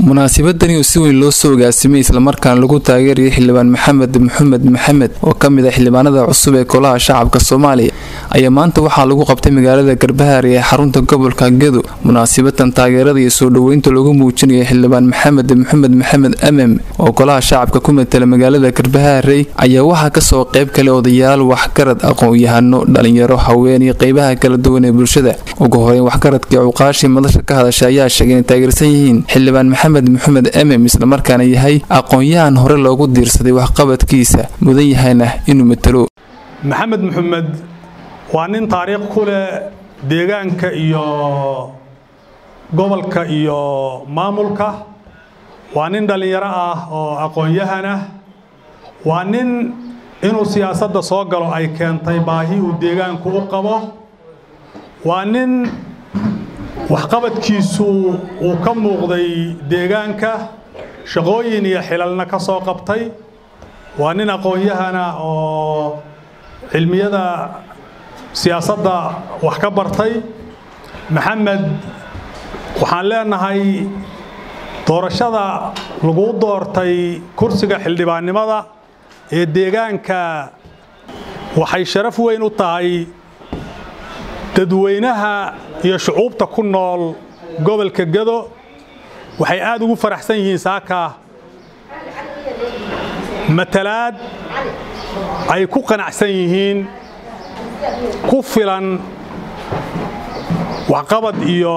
munaasabadani oo si weyn loo soo agaasimay islamarkaana lagu taageerayay xildhibaan maxamed maxamed maxamed oo ka mid ah xildhibaanada cusub ee golaha shacabka soomaaliya ayaa maanta waxaa lagu qabtay magaalada garbahaari ee xarunta gobolka gedo munaasabadan taageerada iyo soo dhoweynta lagu muujinaya xildhibaan maxamed maxamed maxamed amem oo golaha shacabka ku matala magaalada garbahaarey ayaa waxaa kasoo qayb kale odayaal waxgarad aqoon-yahano dhalinyaro haween iyo qeybaha kala duwan ee bulshada ugu horeyn waxgaradkii cuqaashii madasha ka hadasha ayaa sheegay inay taageersan yihiin xildhibaan maxamed maxamed emem islamarkaana yahay aqoon-yahan hore loogu diirsaday waxqabadkiisa mudan yahayna inuu matalo maxamed maxamed waa nin taariikh ku leh deegaanka iyo gobolka iyo maamulka waa nin dhallinyaro ah oo aqoon-yahan ah waa nin inuu siyaasadda soo galo ay keentay baahi uu deegaanku u qabo waa nin waxqabadkiisu uu ka muuqday deegaanka shaqooyin iyo xilalna ka soo qabtay waa nin aqoon-yahana oo cilmiyada siyaasadda wax ka bartay maxamed waxaan leenahay doorashada lagu doortay kursiga xildhibaannimada ee deegaanka waxay sharaf weyn u tahay dadweynaha iyo shucuubta ku nool gobolka gado waxay aada ugu faraxsan yihiin saaka matalaad ay ku qanacsan yihiin ku filan waxqabad iyo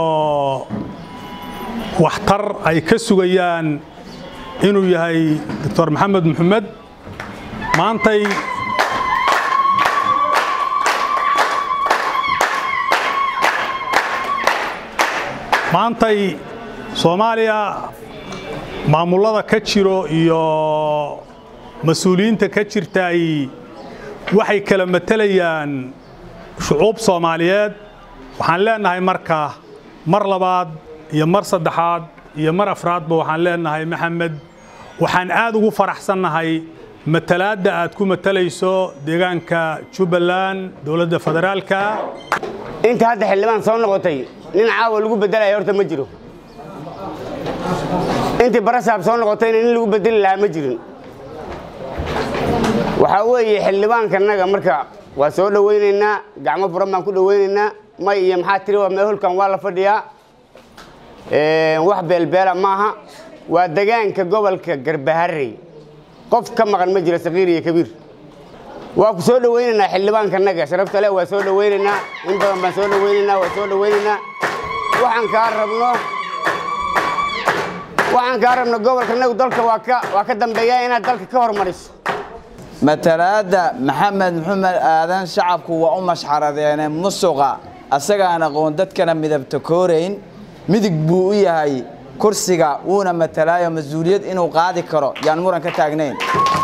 waxtar ay ka sugayaan inuu yahay doctor maxamed maxamed maantay maantay soomaaliya maamullada ka jiro iyo mas-uuliyiinta ka jirtaay waxay kala matelayaan shucuub soomaaliyeed waxaan leenahay marka mar labaad iyo mar saddexaad iyo mar afraadba waxaan leenahay maxamed waxaan aad ugu faraxsannahay matalaadda aad ku matalayso deegaanka jubbaland dowladda federaalka inta hadda xildhibaan soo noqotay nin caawa lagu bedelaya horta ma jiro intii barasaab soo noqotayna nin lagu bedeli lahaa ma jirin waxaa weeye xildhibaankannaga marka waa soo dhowaynaynaa gacmo furan baan ku dhowaynaynaa may iyo maxaa tiri waa meel holkan waa la fadhiyaa wax beelbeela maaha waa degaanka gobolka garbaharey qof ka maqan ma jiro sakiir iyo kabiir waa ku soo dhowaynaynaa xildhibaankannaga sharafta leh waa soo dhowaynaynaa in badan baan soo dhowaynaynaa waa soo dhowaynaynaa waxaan kaa rabno waxaan kaa rabno gobolkanagu dalka waa ka waa ka dambeeya inaad dalka ka hormariso matalaadda maxamed maxamed aadan shacabku waa u mashxaradeene musuqa asagaan aqoon dadkana midabta koorayn midig buu u yahay kursiga wuuna matalaayo mas-uuliyad inuu qaadi karo yaan muran ka taagnayn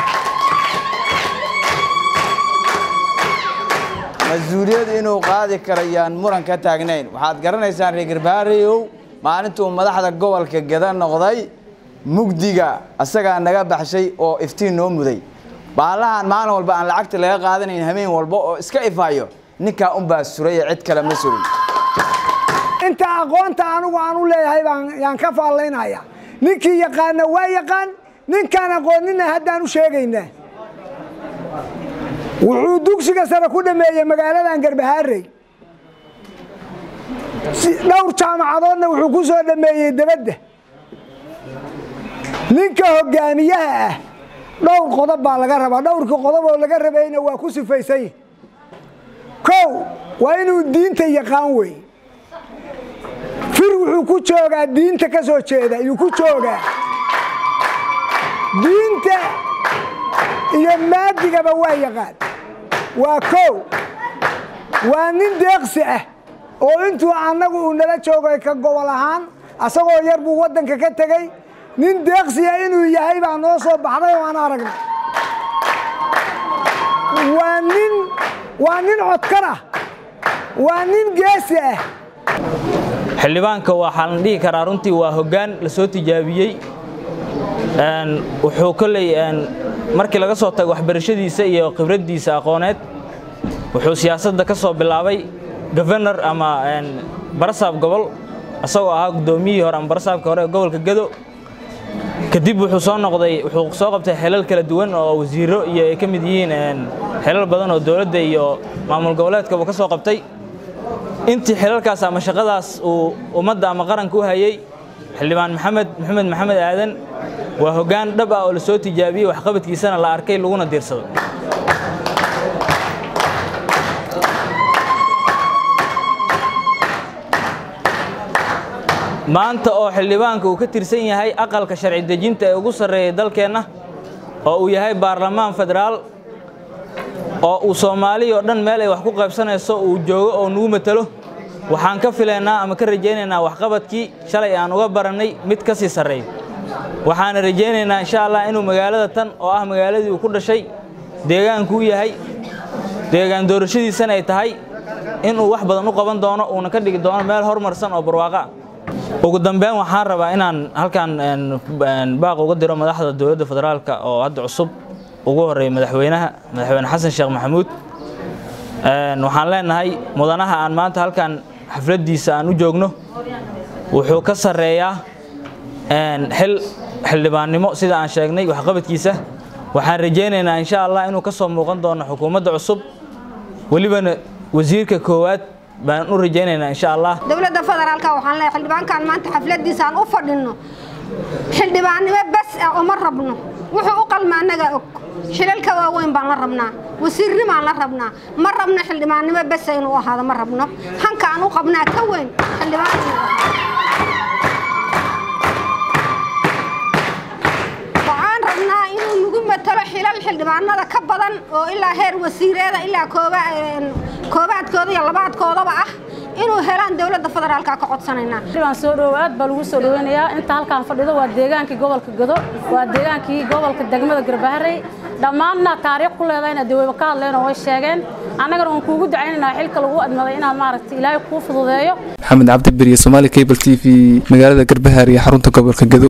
mas-uuliyad inuu qaadi karo yaan muran ka taagnayn waxaad garanaysaan reer garbahareyow maalintuu madaxda gobolka gada noqday mugdiga asagaa naga baxshay oo iftiin noo muday baalahan maalin walba aan lacagta laga qaadanayn hameen walba oo iska ifayo ninkaa unbaa suraya cid kale ma surin inta aqoonta anigu aan u leeyahay baan yaan ka faallaynaya ninkii yaqaana waa yaqaan ninkaan aqoonina haddaan u sheegaynaa wuxuu dugsiga sare ku dhameeyey magaaladan garbahaarey dhowr jaamacadoodna wuxuu ku soo dhameeyey debadda ninka hogaamiyaha ah dhowr qodob baa laga rabaa dhowrkii qodob oo laga rabayna waa ku sifaysany kow waa inuu diinta yaqaan wey fir wuxuu ku joogaa diinta ka soo jeeda ayuu ku joogaa diinta iyo maadigaba waa yaqaan waa kow waa nin deeqsi ah oo intuu annagu uu nala joogay ka gobol ahaan asagoo yar buu waddanka ka tegey nin deeqsiya inuu yahay baa noo soo baxday oo aan aragnay waa nin waa nin codkar ah waa nin geesi ah xildhibaanka waxaa la dhihi karaa runtii waa hoggaan la soo tijaabiyey wuxuu kolley markii laga soo tago waxbarashadiisa iyo khibraddiisa aqooneed wuxuu siyaasadda ka soo bilaabay gofernor ama barasaab gobol isagoo ahaa guddoomiyihii hore ama barasaabka hore ee gobolka gado kadib wuxuu soo noqday wuxuu soo qabtay xilal kala duwan oo wasiiro iyo ay ka mid yihiin xilal badan oo dowladda iyo maamul goboleedka uu ka soo qabtay intii xilalkaas ama shaqadaas uu ummadda ama qaranka u hayay xildhibaan maxamed maxamed maxamed aadan waa hoggaan dhab ah oo la soo tijaabiyey waxqabadkiisana la arkay laguna diirsado maanta oo xildhibaanka uu ka tirsan yahay aqalka sharci dejinta ee ugu sarreeyay dalkeenna oo uu yahay baarlamaan federaal oo uu soomaaliya oo dhan meel ay wax ku qaybsanayso uu joogo oo nagu matalo waxaan ka filaynaa ama ka rajaynaynaa waxqabadkii shalay aan uga barannay mid ka sii sarreeyo waxaana rajaynaynaa insha allah inuu magaalada tan oo ah magaaladii uu ku dhashay deegaanku u yahay deegaan doorashadiisana ay tahay inuu wax badan u qaban doono uuna ka dhigi doono meel horumarsan oo barwaaqo ah ugu dambeyn waxaan rabaa inaan halkan baaq uga diro madaxda dowladda federaalka oo hadda cusub ugu horeeya madaxweynaha madaxweyne xasan sheekh maxamuud waxaan leenahay mudanaha aan maanta halkan xafladdiisa aan u joogno wuxuu ka sarreeyaa xil xildhibaannimo sida aan sheegnay waxqabadkiisa waxaan rajaynaynaa insha allah inuu ka soo muuqan doono xukuumadda cusub welibana wasiirka koowaad baan u rajaynaynaa insha allah dowladda federaalka waxaan leeyahay xildhibaankan maanta xafladiisa aan u fadhinno xildhibaannimo bas ah uma rabno wuxuu u qalma annaga og shilalka waaweyn baan la rabnaa wasiirnimaan la rabnaa ma rabno xildhibaannimo basa inuu ahaado ma rabno hanka aan u qabnaa ka weyn xildhibaan waxaan rabnaa inuu nagu matalo xilal xildhibaanada ka badan oo ilaa heer wasiireeda ilaa koobaadkooda iyo labaadkoodaba ah inuu helaan dowladda federaalka ka codsanaynaa waan soo dhowo aad baa lagu soo dhoweynayaa inta halkaan fadhido waa deegaankii gobolka gado waa deegaankii gobolka degmada garbaharey dhammaanna taariikh ku leedahayna dee wayba ka hadleen oo way sheegeen annagana waan kuugu ducaynaynaa xilka lagu admaday inaad maaragtay ilaahay kuu fududeeyo maxamed cabdi beriye somaali cable t v magaalada garbahaar iyo xarunta gobolka gado